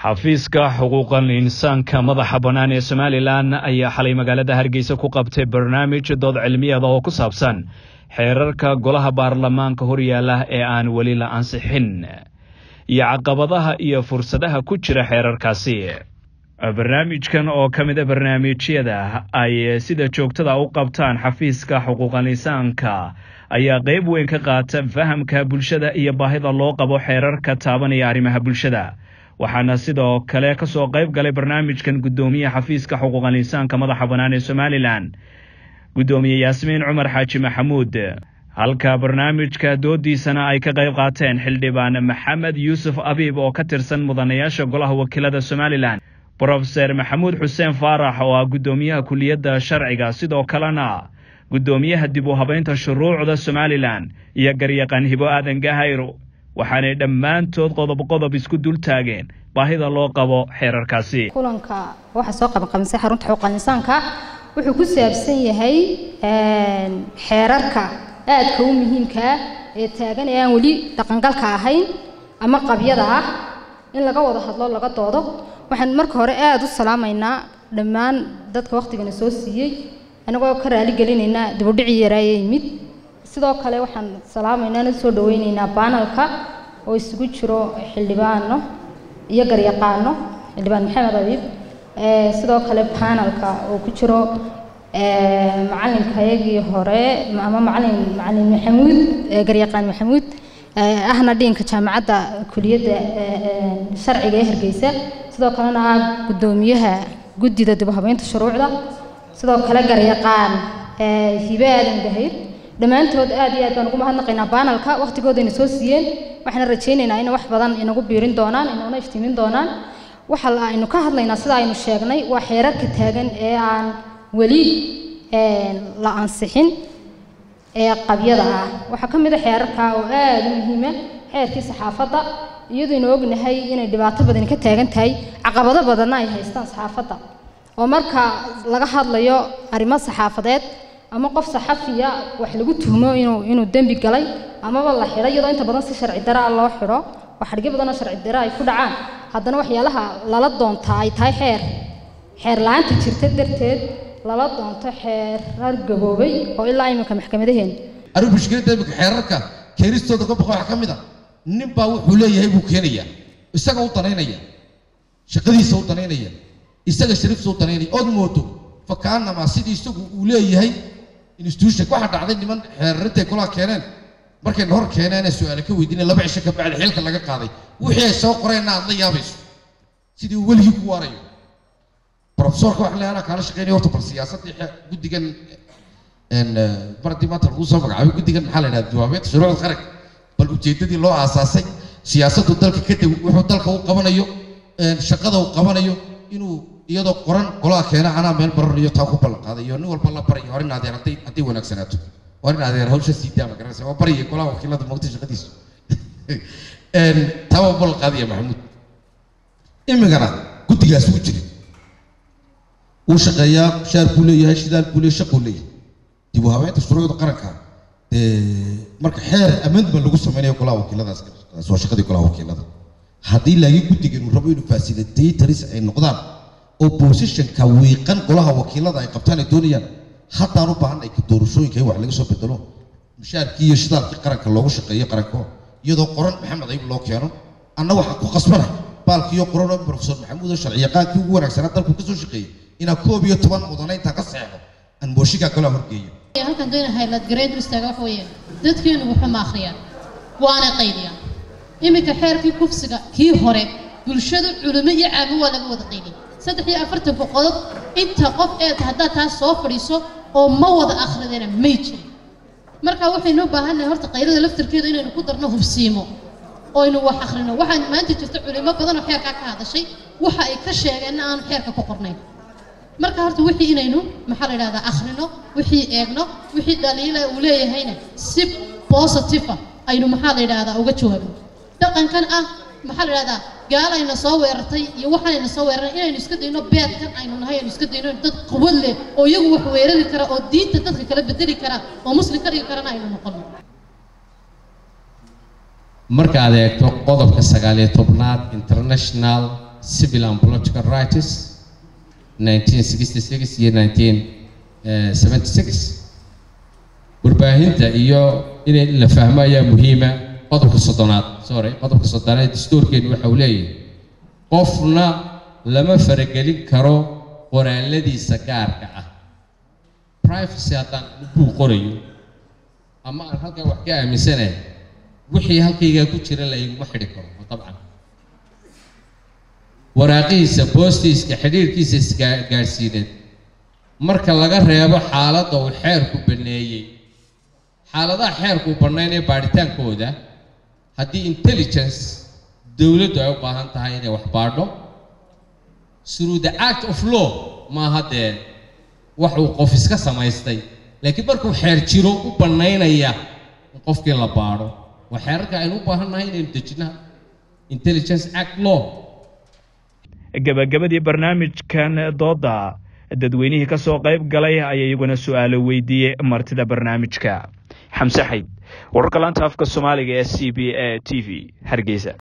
xafiiska xuquuqal insaanka madaxa bannaan ee somalilan ayaa xalay magaalada hargeysa ku qabtay barnaamij dood cilmiyeeda oo ku saabsan xeerarka golaha baarlamaanka horyaala ee aan weli la ansixin iyo caqabadaha iyo fursadaha ku jira xeerarkaasi barnaamijkan oo ka mid a barnaamijyada ay sida joogtada u qabtaan xafiiska xuquuqal insaanka ayaa qayb weyn ka qaata fahamka bulshada iyo baahida loo qabo xeerarka taabanaya arrimaha bulshada waxaana sidoo kale ka soo qayb galay barnaamijkan guddoomiyaha xafiiska xuquuqal insaanka madaxa bannaan ee somalilan guddoomiye yaasmiin cumar xaaji maxamuud halka barnaamijka doodiisana ay ka qayb qaateen xildhibaan maxamed yuusuf abiib oo ka tirsan mudanayaasha golaha wakiilada somalilan brofeser maxamuud xuseen faarax oo ah guddoomiyaha kuliyadda sharciga sidoo kalena guddoomiyaha dib u habaynta shuruucda somalilan iyo garyaqaan hibo aadan gahayro waxaanay dhammaantood qodob qodob isku dul taageen baahida loo qabo xeerarkaasi kulanka waxaa soo qabanqabinsay xarunta xuquuqal insaanka wuxuu ku saabsan yahay xeerarka aadka u muhiimka ah ee taagan ee aan weli dhaqangalka ahayn ama qabyada ah in laga wada hadlo laga doodo waxaan marka hore aada u salaamaynaa dhammaan dadka wakhtigana soo siiyey anagoo ka raali gelinaynaa dibudhicii yaraayee yimid sidoo kale waxaan salaamaynaa na soo dhaweynaynaa baanalka oo isugu jiro xildhibaano iyo garyaqaano xildhibaan maxamed abiib sidoo kale baanalka oo ku jiro macalinkayagii hore ama macalin macalin maxamuud garyaqaan maxamuud ahna dhiinka jaamacadda kuliyadda sharciga ee hargeysa sidoo kalena ah guddoomiyaha guddida dib u habeynta shuruucda sidoo kale garyaqaan hibe aadan gahayr dhammaantood aad iyo aad baan ugu mahadnaqaynaa baanalka wakhtigoodayna soo siiyeen waxaana rajaynaynaa in wax badan inagu biirin doonaan inuuna iftiimin doonaan waxa aynu ka hadlaynaa sida aynu sheegnay waa xeerarka taagan ee aan weli la ansixin ee qabyada ah waxaa ka mid a xeerarka oo aada u muhiima xeerkii saxaafadda iyaduynu ognahay inay dhibaato badani ka taagan tahay caqabado badanna ay haystaan saxaafadda oo marka laga hadlayo arrimo saxaafadeed ama qof saxafiya wax lagu tuhmo inuu inuu dembi galay amaba la xidho iyadoo inta badan si sharci dara loo xidho oo xadhigyo badan oo sharci dara ay ku dhacaan haddana waxyaalaha lala doontaa ay tahay xeer xeer la-aanta jirta darteed lala doonto xeerar gaboobay oo ilaa iminka maxkamadaheena arrin mushkiladda iminka xeerarka keenistooda ka baqa waxaa ka mid a nin baa wuxuu leeyahay buu keenayaa isaga u danaynaya shaqadiisa u danaynaya isaga shariifta u danaynaya ood moodo fakaanama sidii isagu uu leeyahay institution waxaa dhacday niman xeerarintay kulaha keeneen markayna hor keeneen su-aale ka weydiinay laba cisho ka bacdi xilka laga qaaday wixii ay soo qoreenna aad la yaabayso sidii uu weligii ku waarayo profesorka waxaan leeyahay anaa kaala shaqeynaya horta bal siyaasaddii guddigan baradii maanta lagu soo magacaabay guddigan maxaa la yidhahda jawaabeed shuruucda qaranka bal ujeeddadii loo aasaasay siyaasaddu dalka kadib wuxuu dalka u qabanayo shaqada uu qabanayo inuu iyadoo qoran golaha keena anaa meel baranayo taa ku ballan qaaday iyo nin walba la barayo hor in adeer hadday hadday wanaagsanaato hor in adeer hawsha sii daa ma garanaysa waa baraya golaha wakiilada moogta shaqadiisu taa waa ballan qaadaya maxamuud imigana guddigaas wuu jiray wuu shaqeeyaa shaar buu leeyahay shidaal buu leeyahay shaquu leeyahay dib u habeynta shuruucda qaranka marka xeer amendment lagu sameynayo golaha wakiiladaas waa shaqadii golaha wakiilada haddii laakiin guddigan uu rabo inuu facilitatories ay noqdaan oo positionka wiiqan golaha wakiilada ay qabtaan ay doonayaan haddaan u baahan ay doorashooyinka in wax laga soo bedelo mushaarkii iyo shidaalkii qaranka loogu shaqeeyo qaranko iyadoo qoran maxamed ayib loo keeno anna waxaan ku qasbanay baalkiiyo qoran oo profesor maxamuud oo sharciyaqaankii ugu wanaagsanaa dalku kasoo shaqeeyey inaan koob iyo toban mudane intaan ka seexdo aan mooshikaa golaha horgeeyo halkan doona haylad gareed istaaga waxa weeye dadkeenu wuxuu ma akhriyaan waana qaydiyaan iminka xeerkii kufsiga kii hore bulshada culimo iyo caamo waa laga wada qaydiyay saddex iyo afartan boqolood inta qof ee haddaad taas soo fadhiiso oo ma wada akhridana may jirin marka waxaynu u baahannahay horta qaylada laftarkeeda inaynu ku darno hubsiimo oo aynu wax akhrino waxaan maanta jirta culimo badan oo xeerkaa ka hadashay waxa ay ka sheegeenna aanu xeerka ku qornayn marka horta wixii inaynu maxaa la yidhahdaa akhrino wixii eegno wixii dhaliila uu leeyahayna si positive ah aynu maxaa la yidhahdaa uga jawaabno dhaqankan ah maxaa la yidhahdaa gaalayna soo weerartay iyo waxaanayna soo weeraray inaynu iska dayno beedkan aynu nahay aynu iska dayno dad quwad leh oo iyagu wax weerari kara oo diinta dadka kala bedeli kara oo muslim ka dhigi karana aynu noqono markaad eegto qodobka sagaaliyo tobnaad international civil and political rights 1966 iyo 1976 warbaahinta iyo inay la fahmo ayaa muhiima qodobka soddonaad sorry qodobka soddonaad dastuurkeenu waxa uu leeyahay qofna lama faragelin karo qoraaladiisa gaarka ah privacy haddaan buu qorayo ama aan halkaa wax ka aaminsanahay wixii halkaygaa ku jira la iguma xidhi karo dabcan waraaqihiisa boostiiska xidhiirkiisa isgaadhsiineed marka laga reebo xaaladda uu xeerku baneeyey xaaladaha xeerku bannaynaya baadhitaankooda haddii intelligence dowladdu ay u baahan tahay inay wax baadho through the act of law maaha dee wax uu qof iska samaystay laakiin markuu xeer jiro u bannaynaya in qofkii la baadho waa xeerarka aynu u baahan nahay inaynu dejinaha intelligence act law gebagabadii barnaamijkan dooda dadweynihii ka soo qayb galay ayaa iyaguna su-aalo weydiiyey martida barnaamijka xamse xayd wararka laanta afka soomaaliga ee c b a t v hargeysa